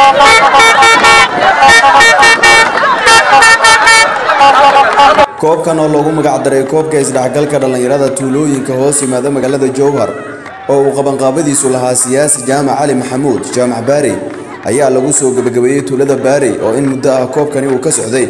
koobkan oo loogu magacdaray koobka isdhexgalka dhallinyarada tuulooyinka hoos yimaada magaalada jowhar oo uu qabanqaabadiisu lahaa siyaasi jaamac cali maxamuud jaamac baari ayaa lagu soo gebagabeeyey tuulada baari oo in muddo ah koobkani uu ka socday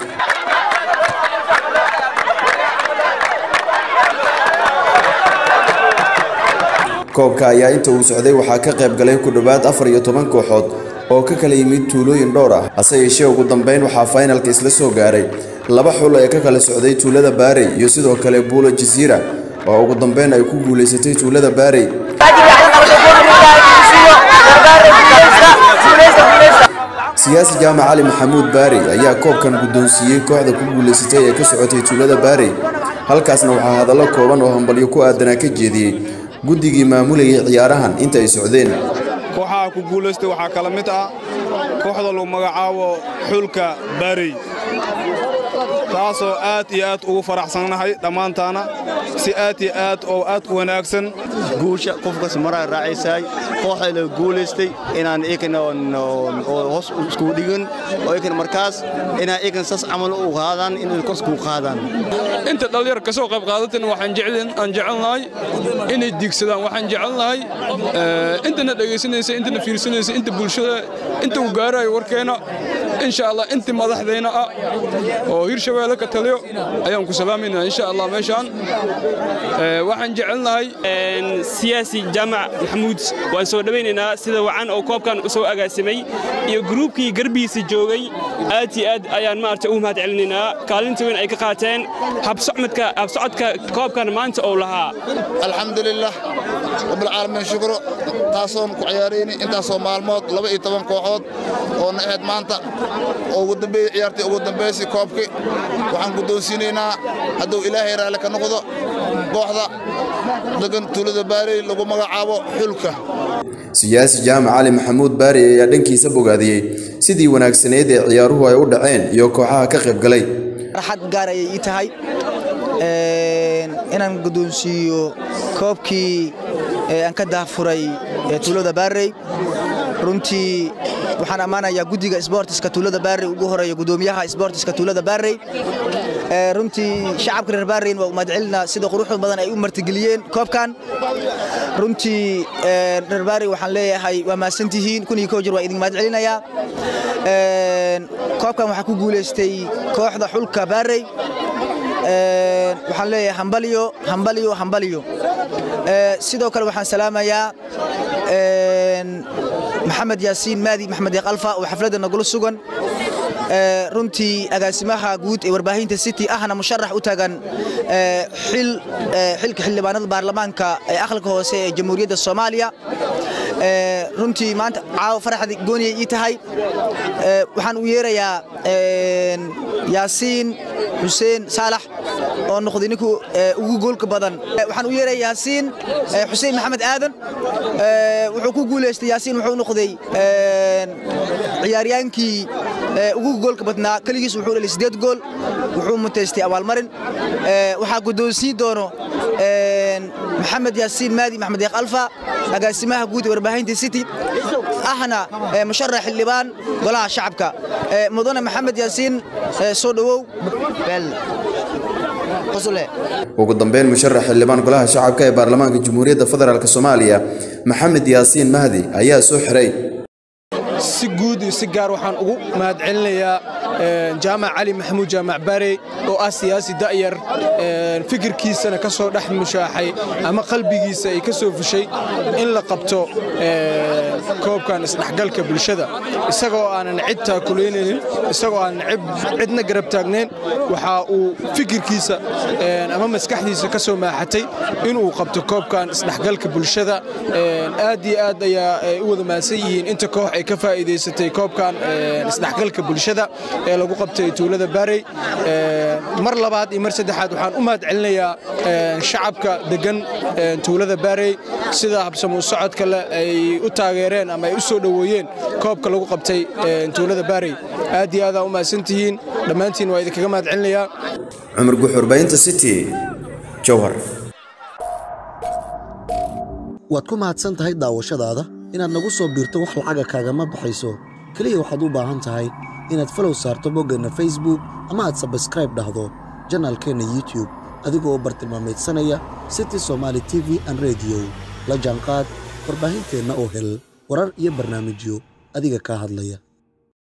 koobka ayaa inta uu socday waxaa ka qayb galay ku dhowaad afar iyo toban kooxood oo ka kala yimid tuulooyin dhowr ah hase yeeshee ugu dambeyn waxaa faynalka isla soo gaaray laba xul ee ka kala socday tuulada baarey iyo sidoo kale buulo jasiira oo ugu dambeyn ay ku guulaysatay tuulada baarey siyaasi jaamac cali maxamuud baarey ayaa koobkan guddoonsiiyey kooxda ku guulaysatay ee ka socotay tuulada baarey halkaasna waxaa hadallo kooban oo hambalyo ku aadanaa ka jeediyey guddigii maamulayay ciyaarahan inta ay socdeen kooxaha ku guulaystay waxaa kala mid ah kooxda lagu magacaabo xulka baarey taasoo aad iyo aad ugu faraxsannahay dhammaantaana si aad iyo aad oo aad u wanaagsan guusha qofkas maraa raacaysaay kooxda la guulaystay inaan ikana hoos isku dhigin oo ikan markaas inaan ikan sas camal u qaadaan in kors ku qaadaan inta dhallinyar ka soo qayb qaadatana waxaan jeclin aan jecelnahay inay diigsadaan waxaan jecelnahay intana dhegaysanaysa intana fiirsanaysa inta bulshada inta uu gaarayo warkeena insha allah intii madaxdayna ah oo hirshabeelle ka taliyo ayaan ku salaamayna insha allah meeshaan waxaan jecelnahay siyaasi jaamac maxamuud waan soo dhowaynaynaa sida wacan oo koobkan u soo agaasimay iyo gruubkii garbihiisa joogay aad iyo aad ayaan maarata ugu mahad celinaynaa kaalinta weyn ay ka qaateen habsocodka koobkan maanta ou lahaa alxamdulilah rabbilcaalamiin shukro taasoon ku ciyaarayni intaasoo maalmood laba iyo toban kooxood oo na ahayd maanta oo ugu dambeeyey ciyaartii ugu dambaysay koobkii waxaan guddoonsiinaynaa hadduu ilaahay raalli ka noqdo kooxda degan tuulada baarey lagu magacaabo xulka siyaasi jaamac cali maxamuud baari ayaa dhankiisa bogaadiyey sidii wanaagsaneyd ee ciyaaruhu ay u dhaceen iyo kooxaha ka qayb galay farxad gaar ayay ii tahay inaan guddoonsiiyo koobkii aan ka daafuray tuulada baarey runtii waxaan ammaanayaa guddiga sboortiska tuulada baarey ugu horeeya guddoomiyaha sboortiska tuulada baarey runtii shacabka reer baarayn waa u mahadcelinaa sida quruxda badan ay u martigeliyeen koobkan runtii reer baarey waxaan leeyahay waa mahadsantihiin kun iyo koo jir waa idin mahadcelinayaa koobkan waxaa ku guulaystay kooxda xulka baarey waxaan leeyahay hambalyo hambalyo hambalyo sidoo kale waxaan salaamayaa maxamed yaasiin maadi maxamed deeq alfa oo xafladda nagula sugan runtii agaasimaha guud ee warbaahinta city ahna musharax u taagan xilka xildhibaanada baarlamaanka ee aqalka hoose ee jamhuuriyadda soomaaliya runtii maanta caawa faraxda gooniyay ii tahay waxaan u yeerayaa yaasiin xuseen saalax oo noqday ninkuu ugu goolka badan waxaan u yeeraya yaasiin xuseen maxamed aadan wuxuu ku guulaystay yaasiin wuxuu noqday ciyaaryaankii ugu goolka badnaa keligiis wuxuu dhalay sideed gool wuxuu mutaystay abaalmarin waxaa guddoonsiin doono maxamed yaasiin maadi maxmed deeq alfa agaasimaha guud ee warbaahinta city ahna musharax xildhibaan golaha shacabka mudane maxamed yaasiin soo dhowow ugu dambeyn musharax xildhibaan golaha shacabka ee baarlamaanka jamhuuriyadda federaalk soomaaliya maxamed yaasiin mahdi ayaa soo xiray si guud iyo si gaar waxaan ugu mahadcelinayaa jaamac cali maxamuud jaamac baarey oo ah siyaasi da'yar fikirkiisana ka soo dhex mushaaxay ama qalbigiisa ay ka soo fushay in la qabto koobkan isdhexgalka bulshada isagoo aanan cid taakulaynaynin isagoo aanan cidna garab taagnayn waxa uu fikirkiisa ama maskaxdiisa ka soo maaxatay inuu qabto koobkan isdhexgalka bulshada aad iyo aad ayaa u wada mahadsan yihiin inta koox ay ka faa'iidaysatay koobkan isdhexgalka bulshada ee lagu qabtay tuulada baarey mar labaad iyo mar saddexaad waxaan u mahad celinayaa shacabka degan tuulada baarey sida habsamuu socodka leh ay u taageereen ama ay u soo dhoweeyeen koobka lagu qabtay tuulada baarey aad iyo aad aa u mahadsantihiin dhammaantiin waa idinkaga mahad celinayaa cumar guxurbaynta city jowhar waad ku mahadsan tahay daawashadaada inaad nagu soo biirto wax lacaga kaagama baxayso keliya waxaad u baahan tahay inaad falow saarto boggeenna facebook ama aad sabskraib dhahdo janaalkeenna youtube adigoo bartilmaamaydsanaya city somaali t v an rediyo la jaanqaad warbaahinteenna oo hel warar iyo barnaamijyo adiga kaa hadlaya